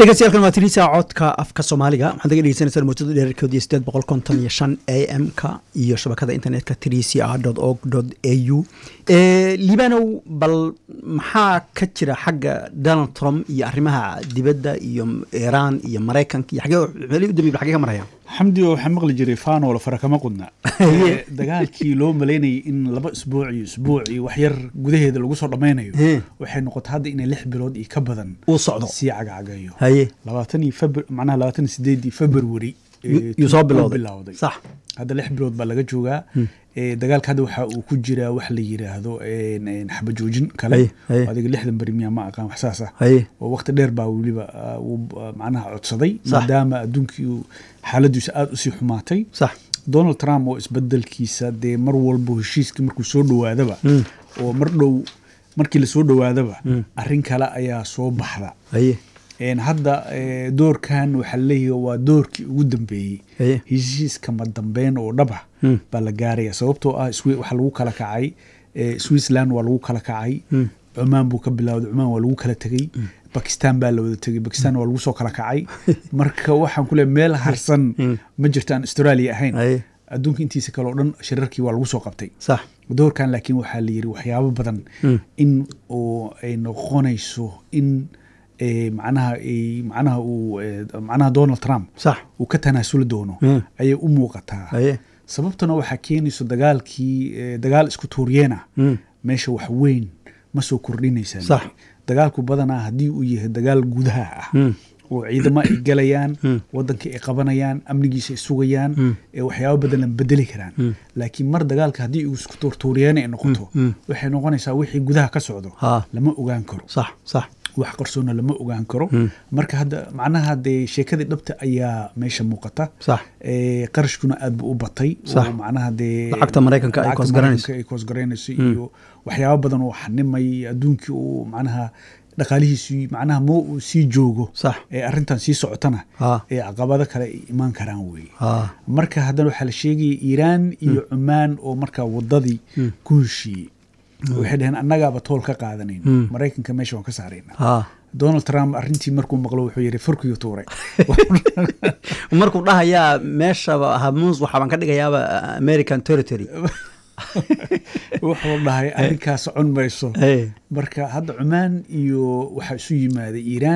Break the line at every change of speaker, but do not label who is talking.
dhegeystayaal waa tiriisa codka afka soomaaliga waxaad naga dhegeysaneysaan muujada dheerarkood iyo sideed boqol konton iyo shan a m ka iyo shabakada internetka trisia dot org dot a u liibanow bal maxaa ka jira xagga donald trump iyo arrimaha dibadda iyo iiraan iyo maraykanka iyo xagee meelihii u dambeeyay xagee ka maraya
xamdi waxaa maqli jiray faanoola fara kama qudna dagaalkii loo malaynayay in laba isbuuc iyo isbuuc iyo waxyar gudaheeda lagu soo dhammaynayo waxay noqotay hadda inay lix bilood iyo ka badan
uu socdo
sii cagacagayo
haye
labaatan iyo febr macnaha labaatan iyo sideedii february
yuu soo bilowday
bilowday
sax
hadda lix bilood baa laga joogaa dagaalka hadda waxa uu ku jiraa wax la yiraahdo xabajoojin kale
Haye, haye.
adiga lixdan beri miyaa ma aqaan wax saas ah
haye
oo waqti dheer baa weliba ah, uu ah, macnaha codsaday
Sax.
maadaama adduunkii uu xaaladiisu aada usii xumaatay
sax
donald trump oo isbedelkiisa dee mar walba heshiiskii markuu soo dhowaadaba oo mar dhow markii lasoo dhowaadaba arrin kale ayaa soo baxda
haye
Een, hadda eh, doorkan waxaa leeyahay waa doorkii ugu dambeeyey
Haye.
heshiiskama dambeyn oo dhab ah
Mm.
baa la gaaraya sababtoo ah Swi- waxaa lagu kala kacay eh, switzerland waa lagu kala kacay cumaan buu ka bilowday cumaan waa lagu kala tegey bakistan baa la wada tegey bakistan waa lagu soo kala kacay marka waxaan ku leeyahay meel harsan ma jirto aan australia ahayn
haye
adduunka intiisa kale oo dhan shirarkii waa lagu soo qabtay
sax
doorkan laakiin waxaa la yiri waxyaabo badan in uu ay noqonayso in eh, macnaha ay- macnaha uu eh, macnaha donald trump
sax
uu ka tanaasuli doono
Mm.
ayay u muuqataa
haye
sababtuna waxaa keenayso dagaalkii eh, dagaal isku tuuryeena
Mm.
meesha wax weyn ma soo kordhinaysaa
Sax.
dagaalku badanaa haddii uu yahay dagaal gudaha ah
Mm.
oo ciidamo ay galayaan wadankii ay qabanayaan amnigiisa ay sugayaan ee waxyaabo badan la bedeli karaan laakiin mar dagaalka haddii uu isku tuurtuuryeena ay noqoto waxay noqonaysaa wixii gudaha ka socdo
Ha.
lama ogaan karo
sax sax
wax qarsoona lama ogaan karo marka hadda macnaha dee sheekadii dhabta ayaa meesha muuqata
sax
ee qarashkuna aad buu u batay
Sax.
oo macnaha dee
Lacagta Maraykanka ay
lacagta
koosgaranayso.
Maraykanka ay koosgaranayso iyo waxyaabo badan oo xanimay adduunkii uu macnaha dhaqaalihiisii macnaha ma uu sii joogo
Sax.
ee arrintan sii socotana
Ha.
ee caqabado kale ay imaan karaan weye
ha
marka haddana waxaa la sheegaya iiraan iyo cumaan oo markaa wadadii ku heshiiyey waxay dhaheen annagaaba tool ka qaadanayn maraykanka meesha waan ka saarayna
ha
donald trump arrintii markuu maqlo wuxuu yidhi furkiyo tuuray
markuu dhahayaa meeshaba hamuus waxaa baan ka dhigayaaba american territory
wuxuu dhahay arrinkaa socon mayso
Hey.
marka hadda cumaan iyo waxaa isu yimaaday iiraan